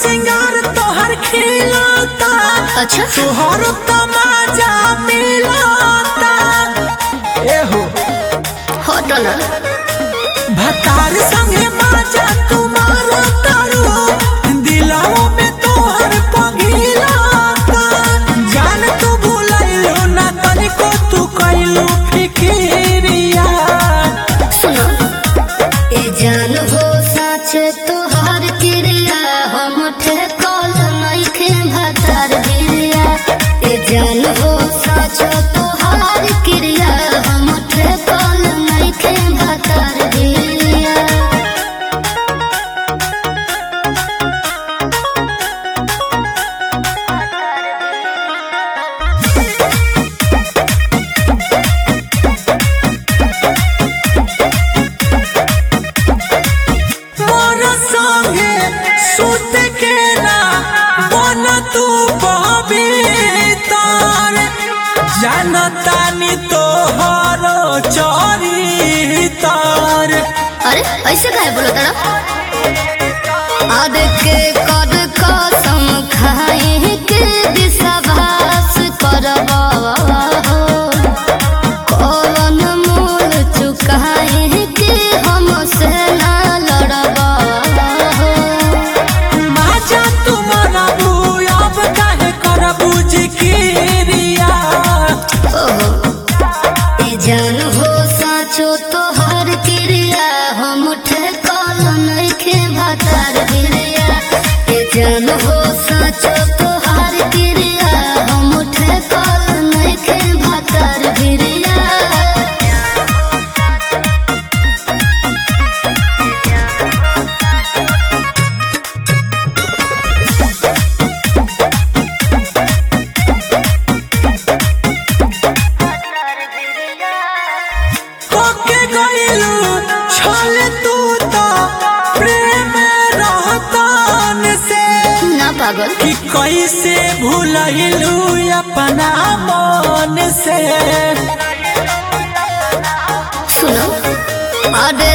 सिंगार तोहर खिलता अच्छा तोहर तमाजा मिलता एहो हटो ना भतार संगे माजा तुम्हार तारू दिलाओ में तोहर पगिलता जान तू भूलैलो ना तनिको तू कैलो फिकिरिया सुनो ए जान हो सच तोहार क्रिया हम ठेकल नइखे भतार गिरिया ए जान हो सच तोहार क्रिया हम ठेकल नइखे भतार गिरिया मोर संगे सुत के ना बन तू पवित्र जानतानी तोहर चरितर अरे ऐसे काहे बोलो तारा आद के कद कसम खाए के विश्वास करबा कौन मूल चुकाए के हम से ना लड़बा माजा तुम्हारा अब काहे करबू जिकिरिया ओहो ए जान हो साचो तोहर क्रिया हम ठेकल नइखे भातार गिरिया ए जान हो साचो तोहर क्रिया हम ठेकल नइखे भातार गिरिया कोके गइलू छल तू तो प्रेम रहतन से ना पागल कि कैसे भूलैलू अपना मन से सुनो अरे